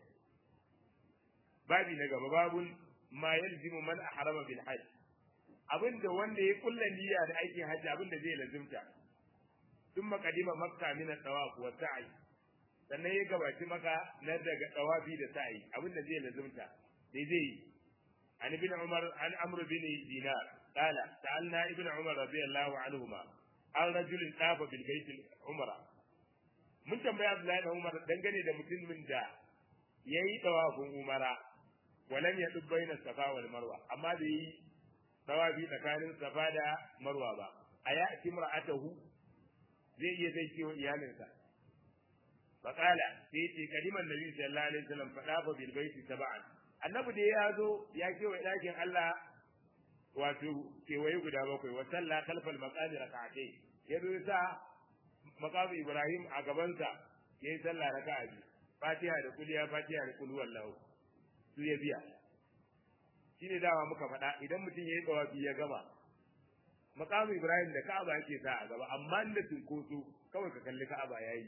babi na gaba babun ma yalzimu man ahrama bil hajj abinda wanda ya kulla niyya da aikin hajji abinda zai lazimta tun makadima makka min at-tawaf wa sa'i sannan ya gabaci maka na daga tawafi da sa'i abinda zai lazimta sai zai an ibn umar an amr bin dinar qala sa'alna ibn umar radiyallahu anhuma an rajulin tafa bil bait umra mun tambaya abdullahi da umar dangane da mutumin da yayi tawafin umara walam ya dubbaina safa wal marwa amma da yi tawafi tsakanin safa da marwa ba a ya ci mar'atahu zai iya zai ce wa iyalinsa faqala sai ce kaliman nabi sallallahu alaihi wasallam fada fa bil baiti sab'an annabi da ya zo ya ce wa dakin Allah wato kewaye guda bakwai wa salla khalfal maqami rak'atayn ya zo sa maqami ibrahim a gabansa yayi sallah raka'a biyu fatiha da kuliya fatiha da kul wallahu su ya biya shine dawa muka faɗa idan mutum yayi tawafi ya gama maqamu ibrahim da ka'aba yake sa a gaba amma inda cinkoso kawai ka kalli ka'aba yayi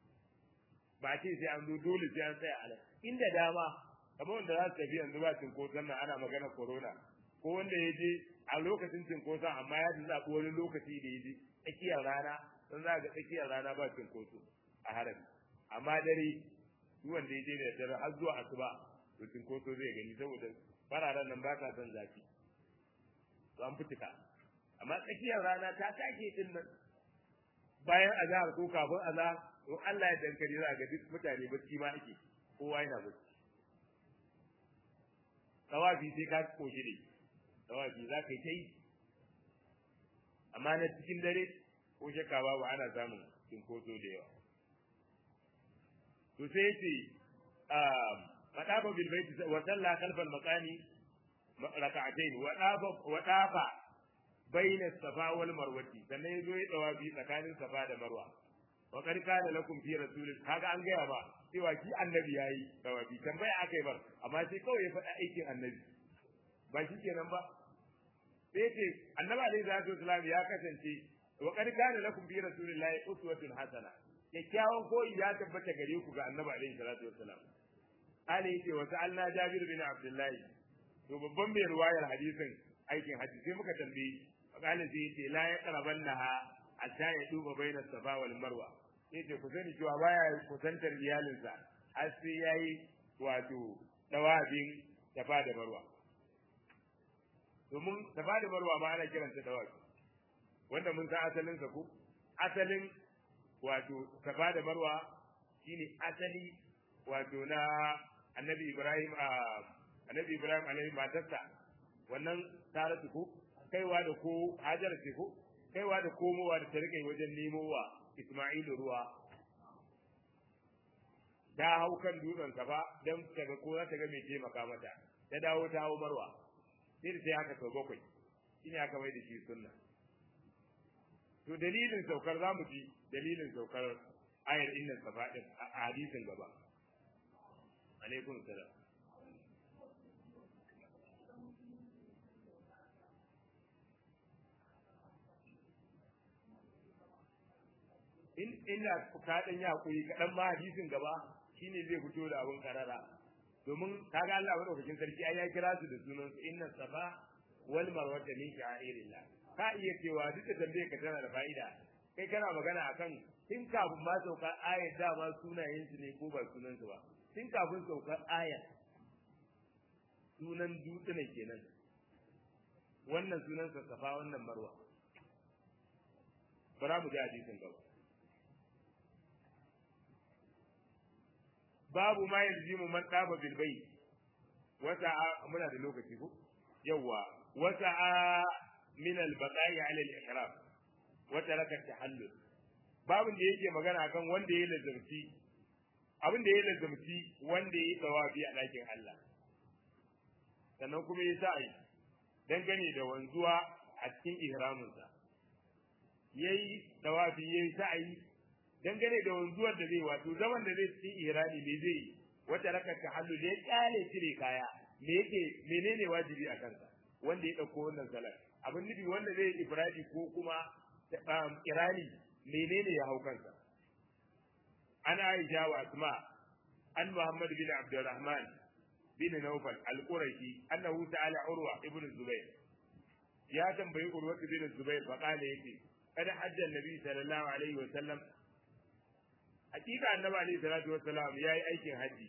ba ce sai an zo dole sai an tsaya a nan inda dama kamar wanda za su tafi yanzu ba cinkoson nan ana magana corona ko wanda ya je a lokacin cinkoson amma ya zaɓi wani lokaci da ya je tsakiyar rana don za ga tsakiyar rana ba cinkoso a harami amma dare duk wanda ya je da dare har zuwa asuba to cinkoso zai gani saboda fararen nan ba ta son zafi to an fitika amma tsakiyar rana ta take din nan bayan azhar ko kafin azhar to Allah ya dankare za ga duk mutane bacci ma ake kowa yana bacci tawafi sai ka koshi ne tawafi za ka yi ta yi amma na cikin dare ko shakka babu ana samun cinkoso da yawa to sai yace fadafa bil bait wa salla khalfal maqami rak'atayn wa dafa wa dafa bayna safa wal marwati sannan yazo ya dawabi tsakanin safa da marwa wa qad kana lakum fi rasulil kaga an gaya ba cewa ki annabi yayi dawabi tambaya akai bar amma sai kawai ya faɗa aikin annabi ba shi kenan ba sai ce annabi alaihi salatu wasalam ya kasance wa qad kana lakum fi rasulillahi uswatun hasana kyakkyawan koyi ya tabbata gare ku ga annabi alaihi salatu wasalam Ali yace wa sa'alna Jabir bin Abdullahi to babban mai ruwayar hadisin aikin haji sai muka tambaye fakali sai yace la ya qarabannaha hatta ya duba baina safa wal marwa yace ku sani cewa baya kusantar iyalinsa har sai yayi wato dawabin safa da marwa domin safa da marwa ma ana kiranta dawabi wanda mun san asalin sa ko asalin wato safa da marwa shine asali wato na annabi ibrahim a annabi ibrahim alaihi matarsa wannan taratu ko kaiwa da ko hajar ce ko kaiwa da komowa da ta rike wajen nemowa isma'ilu ruwa ta hau kan dutsen safa don ta ga ko za ta ga mai taimaka mata ta dawo ta hau marwa sai da sai haka sau bakwai shine aka mai da shi sunna to dalilin saukar za mu ji dalilin saukar ayar innan safa din a hadisin gaba alaikum salam in ina ka dan ya hakuri kadan ma hadisin gaba shine zai fito da abun karara domin kaga Allah madaukakin sarki ai ya kira su da sunan su inna safa wal marwa min sha'irillah ka iya cewa duk da tambaye ka tana da fa'ida kai kana magana akan tun kafin ma saukar ayat da ma sunayen su ne ko ba sunan su ba tun kafin saukar ayat sunan dutse ne kenan wannan sunan sa safa wannan marwa bara mu ji hadisin gaba babu ma yalzimu man daba bil bayt wata muna da lokaci ko yawa wasa'a min al-baqa'i 'ala al-ihram wa taraka tahallul babin da yake magana kan wanda ya lazumci abin da ya lazumci wanda ya yi tawafi a ɗakin Allah sannan kuma ya sa'i dangane da wanzuwa a cikin ihraminsa ya yi tawafi ya yi sa'i dangane da wanzuwar da zai wato zaman da zai cikin ihrami me zai yi wata raka tahallul ya kyale cire kaya me yake menene wajibi a kansa wanda ya ɗauko wannan salat abin nufi wanda zai yi ifradi ko kuma kirani menene ya hau kansa an aisha wa asma an muhammad bin abdurrahman bin nawfal al-qurashi annahu ta'ala urwa ibn zubair ya tambayi urwa ibn zubair fa kana yake kada hajjan nabi sallallahu alaihi wa sallam hakika annabi alaihi salatu wa salam yayi aikin haji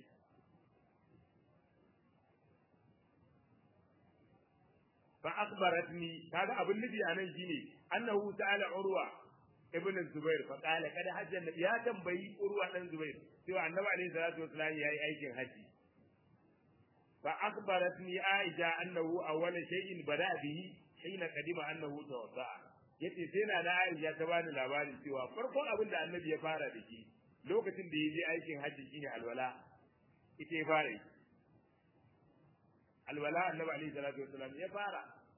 fa akhbaratni kaga abin nufi anan shine annahu ta'ala urwa ibn zubair fa qala kada hajjan ya tambayi urwa dan zubair cewa annabi alaihi salatu wasallam yayi aikin haji fa akhbaratni aisha annahu awwala shay'in bada bihi hina qadima annahu tawadda'a yace sai na da aisha ta bani labarin cewa farkon abin da annabi ya fara da shi lokacin da ya je aikin haji shine alwala ita ya fara yi alwala annabi alaihi salatu wasallam ya fara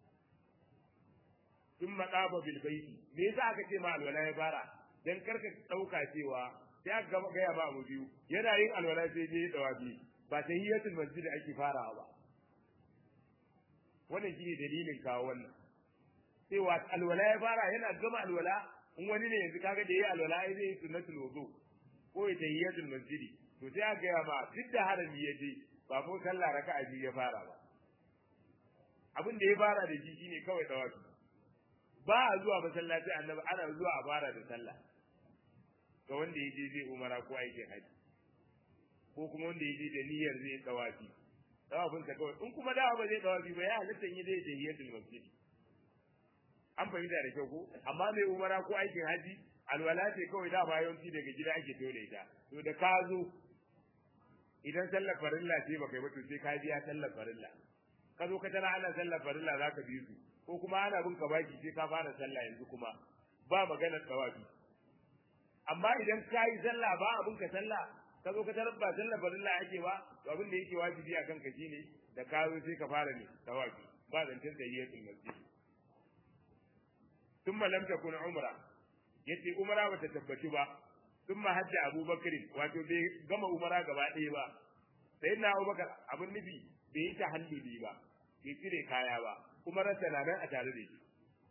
sun maɗafa bil baiti me yasa aka ce ma alwala ya fara dan karka ɗauka cewa sai aka gaba gaya ba abu biyu yana yin alwala sai je ya dawabi ba ta hiyatul masjid ake farawa ba wannan shine dalilin kawo wannan cewa alwala ya fara yana gama alwala in wani ne yanzu kaga da yayi alwala ai zai yi sunnatul wudu ko ya tahiyatul masjid to sai aka gaya ma duk da harami ya je ba ko sallah raka'a biyu ya fara ba abin da ya fara da shi shine kawai tawafi ba a zuwa masallaci annabi ana zuwa a fara da sallah ga wanda ya je zai umara ko aikin haji ko kuma wanda ya je da niyyar zai tawafi tawafin sa kawai in kuma dawa ba zai tawafi ba ya halitta yi zai tahiyatul masjid an fahimta da kyau ko amma mai umara ko aikin haji alwala ce kawai da ba yawanci daga gida ake tole ita to da ka zo idan sallar farilla ce baka yi ba to sai ka biya sallar farilla ka zo ka tana ana sallar farilla za ka bi su ko kuma ana bin ka baki sai ka fara sallah yanzu kuma ba maganar tawafi amma idan ka yi sallah ba abin ka sallah ka zo ka tarar ba sallar farilla ake ba to abin da yake wajibi a kanka shine da ka zo sai ka fara ne tawafi ba zancen tayyiyatul masjid thumma lam takun umra yace umra bata tabbaci ba thumma hajja abubakar wato bai gama umra gaba ɗaya ba sai na abubakar abin nufi bai yi tahalluli ba bai cire kaya ba kuma rasa na nan a tare da shi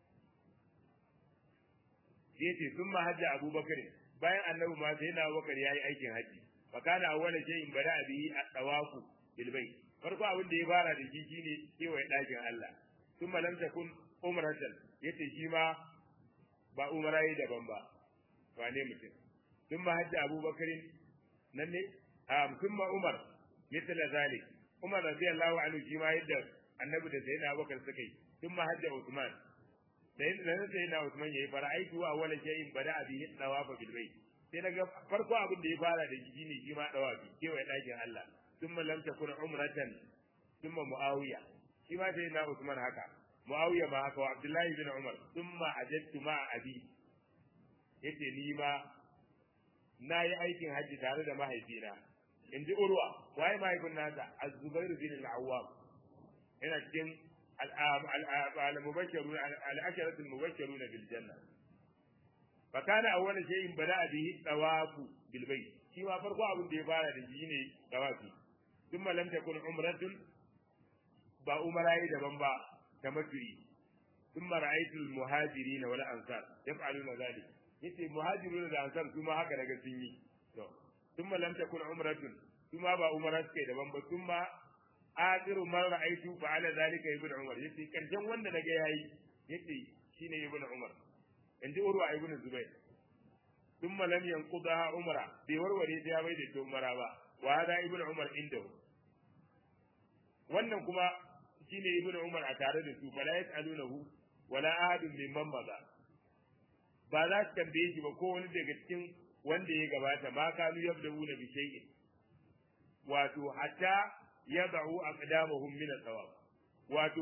yace thumma hajja abubakar bayan annabi ma sai na abubakar yayi aikin haji fa kana awwala shay'in bada bihi at-tawafu bil bayt farko abin da ya fara da shi shine kewaye ɗakin Allah thumma lam takun umratan yace shi ma ba umara yi daban ba wane mutum thumma hajja abubakar nan ne a thumma umar mithla zalik umar radiyallahu anhu shi ma yadda annabi da sayyidina abubakar suka yi thumma hajja usman da yin nan sai na Usman yayi fara'aitu wa wala shay'in bada bihi dawafa bil bayt sai naga farko abin da ya fara da shi ne shi ma dawafi kewaye dakin Allah thumma lam takun umratan thumma muawiya shi ma sai na Usman haka muawiya ma haka wa Abdullahi bin Umar thumma ajadtu ma abi yace ni ma na yi aikin hajji tare da mahaifina in ji urwa waye mahaifin nasa az-zubair bin al-awwam yana cikin المبشرون العشرة المبشرون بالجنة فكان أول شيء بدأ به الطواف بالبيت شيء فرق أبو دي فارا دي طوافي ثم لم تكن عمرة با عمراء دبن با تمتعي ثم رأيت المهاجرين ولا أنصار يفعلون ذلك yace muhajirun da ansar su ma haka daga sun yi to thumma lam takun umratun su ma ba umara suke daban ba thumma akhiru man ra'aytu fa'ala zalika ibn umar yace karshen wanda naga yayi yace shine ibn umar inji urwa ibn zubair thumma lam yanqudaha umra bai warware ta bai da umara ba wa hada ibn umar inda wannan kuma shine ibn umar a tare da su fala yasalunahu wala ahadun mimman maza ba za su tambaye shi ba ko wani daga cikin wanda ya gabata ma kanu yabda'una bi shay'in wato hatta yad'u aqdamahum min al-thawab wato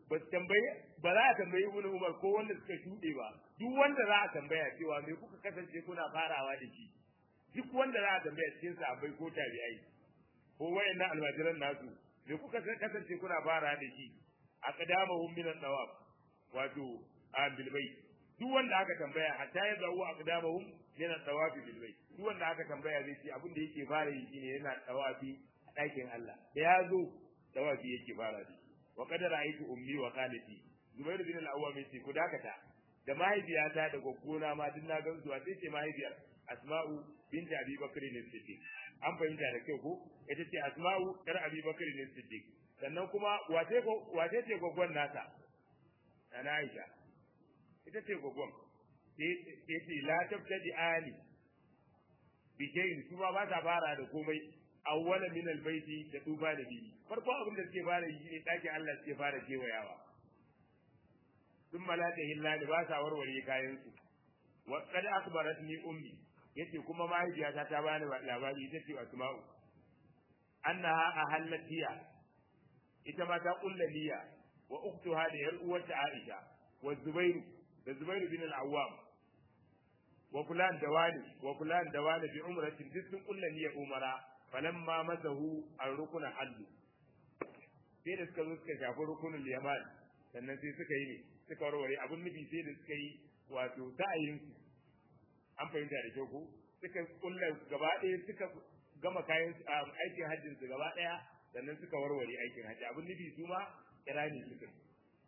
ba tambaye ba za a tambayi ibn umar ko wanda suka shuɗe ba duk wanda za a tambaya cewa me kuka kasance kuna farawa da shi duk wanda za a tambaya cikin sahabbai ko tabi'ai ko wayannan almajiran nasu me kuka kasance kuna farawa da shi aqdamahum min ad-dawab wato a bilbai duk wanda aka tambaya hatta ya zawo aqdamahum min ad-dawab bilbai duk wanda aka tambaya zai ce abin da yake fara yi shine yana tawafi a ɗakin Allah da ya zo tawafi yake fara da wa qad ra'aytu ummi wa khalati Zubair bin al-Awwam yace ku dakata da mahaifiyata da goggona ma duk na gan zuwa sai ce mahaifiyar Asma'u binti Abi Bakr ne Siddiq an fahimta da kyau ko ita ce Asma'u kar Abi Bakr ne Siddiq sannan kuma wace ko wace ce goggon nata ana Aisha ita ce goggon sai ce la tabtadi ali bi shay'in su ba ta fara da komai awwala min albayti da tuba da bihi farko abin da suke fara yi ne dakin Allah suke fara kewayawa sun malaka illa da ba sa warware kayan su wa qad akhbaratni ummi yace kuma mahaifiyata ta bani labari ita ce asma'u annaha ahallat hiya ita ma ta kulla niyya wa ukhtuha da yar uwarta Aisha wa Zubairu da Zubairu bin al-Awwam wa fulan da wani wa fulan da wani bi umratin duk sun kulla niyya umara falamma masahu ar-rukuna hallu sai da suka zo suka shafi rukunin yaman sannan sai suka yi ne suka warware abun nufi sai da suka yi wato sa'ayin su an fahimta da kyau ko suka kulla gaba ɗaya suka gama kayan aikin hajjin su gaba ɗaya sannan suka warware aikin hajji abun nufi su ma kirani suka yi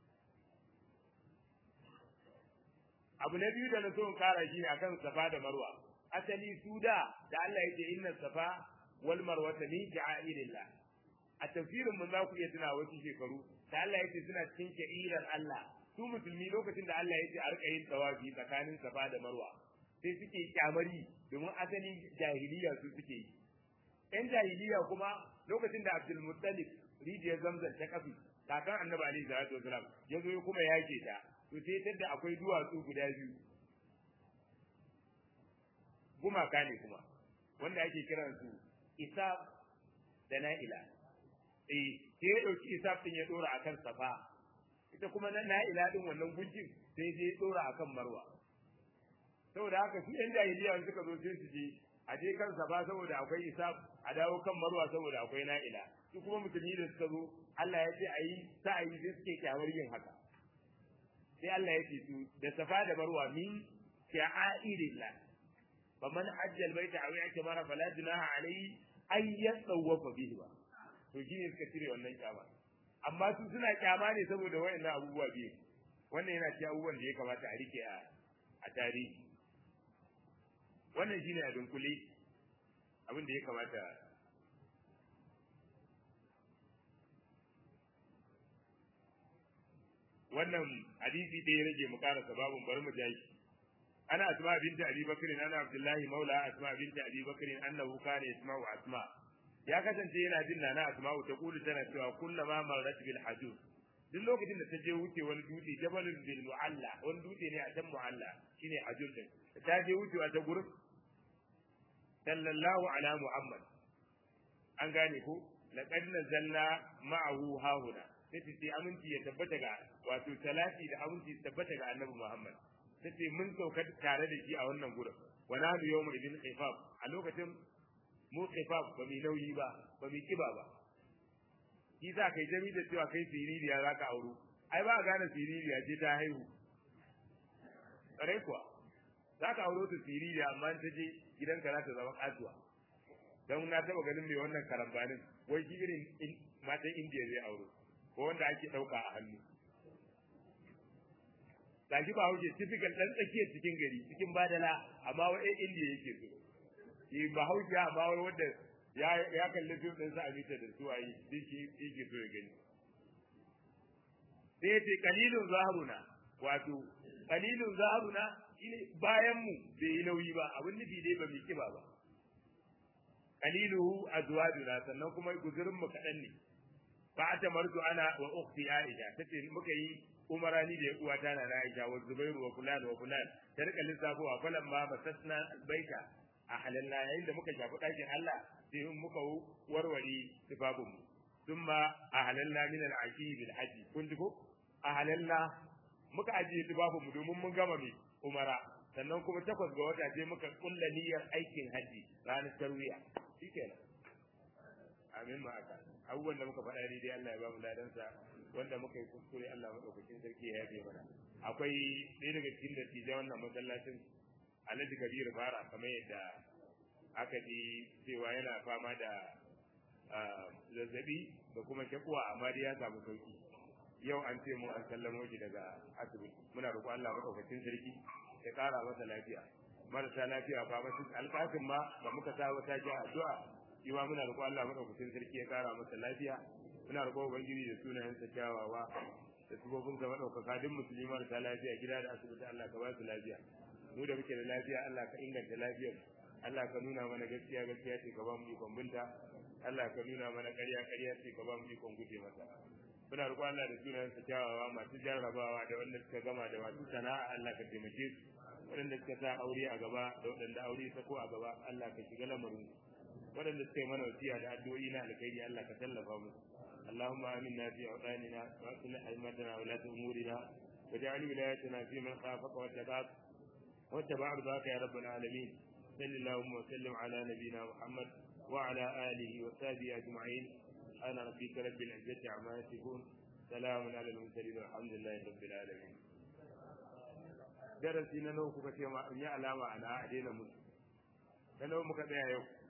abu na biyu da na so in kara shi akan safa da marwa asali su da da Allah yake inna safa wal marwata min sha'irillah a tafsirin mun za ku iya tuna wasu shekaru da Allah yake suna cikin sha'irar Allah su musulmi lokacin da Allah yake a rika yin tawafi tsakanin safa da marwa sai suke kyamari domin asali jahiliya su suke yi yan jahiliya kuma lokacin da Abdul Muttalib rijiyar Zamzam ta kafi kakan Annabi alaihi salatu wasalam ya zo kuma yake ta to sai tadda akwai duwatsu guda biyu gumaka ne kuma wanda ake kiransu isaf da na'ila eh sai ya dauki isaf din ya dora akan safa ita kuma na na'ila din wannan gunjin sai je ya dora akan marwa saboda haka su yan jahiliya suka zo sai su je a je kan safa saboda akwai isaf a dawo kan marwa saboda akwai na'ila su kuma musulmi da suka zo Allah ya ce ayi sa ayi sai suke kyamar yin haka sai Allah ya ce su da safa da marwa min sha'airillah faman hajja albayta aw i'tamara fala junaha alayhi ay yatawafa bihi ba to shine suka cire wannan kyama amma su suna kyama ne saboda wayannan abubuwa biyu wannan yana cikin abubuwan da ya kamata a rike a a tarihi wannan shine a dunkule abin da ya kamata wannan hadisi da ya rage mu karasa babun bari mu jashi ana asma binti abi bakr ana abdullahi maula asma binti abi bakr annahu kana yasma'u asma ya kasance yana jin nana asma'u ta kulu tana cewa kullama marrat bil hajuz duk lokacin da ta je wuce wani dutse jabalun bil mu'alla wani dutse ne a can mu'alla shine hajuz din ta je wucewa ta gurin sallallahu ala muhammad an gane ko laqad nazalna ma'ahu hahuna sai ce aminci ya tabbata ga wato talati da aminci ya tabbata ga annabi muhammad tace mun sauka tare da shi a wannan gurin wa nahnu yawma idin khifaf a lokacin mu khifaf ba mu nauyi ba ba mu kiba ba shi sa kai jami da cewa kai siririya za ka auro ai ba a gane siririya ce ta haihu ƙarai kuwa za ka auro ta siririya amma ta je gidanka za ta zama kasuwa don na taɓa ganin mai wannan karambanin wai shi irin matan indiya zai auro ko wanda ake ɗauka a hannu gashi ba hauke typical dan tsakiyar cikin gari cikin badala amma wa ɗan indiya yake so shi ba hauke amma wai wanda ya ya kalli fim ɗin sa a mita da su ayi shi yake so ya gani sai yace qalilun zaharuna wato qalilun zaharuna shine bayan mu bai yi nauyi ba abin nufi dai ba mu kiba ba qaliluhu azwajuna sannan kuma guzurin mu kadan ne fa atamartu ana wa ukhti aisha tace muka yi umarani da uwata na Aisha wa Zubairu wa fulan wa fulan ta rika lissafo a falan ma basasna baita a halalla yayin da muka shafi ɗakin Allah sai muka warware tufafin mu thumma a halalla min al-ashi bil haji kun ji ko a halalna muka ajiye tubabu mu domin mun gama mai umara sannan kuma takwas ga wata sai muka kulla niyyar aikin haji ranar tarwiya shikenan amin ma aka abubuwan da muka faɗa dai Allah ya ba mu ladansa wanda muka yi kuskure Allah madaukakin sarki ya yafe mana akwai ɗaya daga cikin dattijan wannan masallacin Alhaji Kabir Fara kamar yadda aka ji cewa yana fama da zazzabi da kuma shakuwa amma dai ya samu sauki yau an ce mu an sallamo shi daga asibiti muna roƙo Allah madaukakin sarki ya ƙara masa lafiya marasa lafiya ba masu alƙafin ma da muka sa wata ji addu'a shi ma muna roƙo Allah madaukakin sarki ya ƙara masa lafiya muna roƙo ubangiji da sunayensa kyawawa da sifofin sa madaukaka duk musulmi marasa lafiya gida da asibiti Allah ka ba su lafiya mu da muke da lafiya Allah ka inganta lafiyar Allah ka nuna mana gaskiya gaskiya ce ka ba mu ikon binta Allah ka nuna mana ƙarya ƙarya ce ka ba mu ikon guje mata muna roƙon Allah da sunayensa kyawawa masu jarrabawa da wanda suka gama da masu sana'a Allah ka taimake su waɗanda suka sa aure a gaba da waɗanda aure ta ko a gaba Allah ka shiga lamarin waɗanda suka yi mana wasiya da addu'o'i na alkhairi Allah ka tallafa musu اللهم آمنا في أوطاننا وأصلح أئمتنا ولاة أمورنا واجعل ولايتنا في من خافك واتقاك واتبع رضاك يا رب العالمين صل اللهم وسلم على نبينا محمد وعلى آله وصحبه أجمعين سبحان ربك رب العزة عما يصفون سلام على المرسلين والحمد لله رب العالمين darasi na nawa kuka ce ma in yi alama ana a daina musu na nawa muka tsaya yau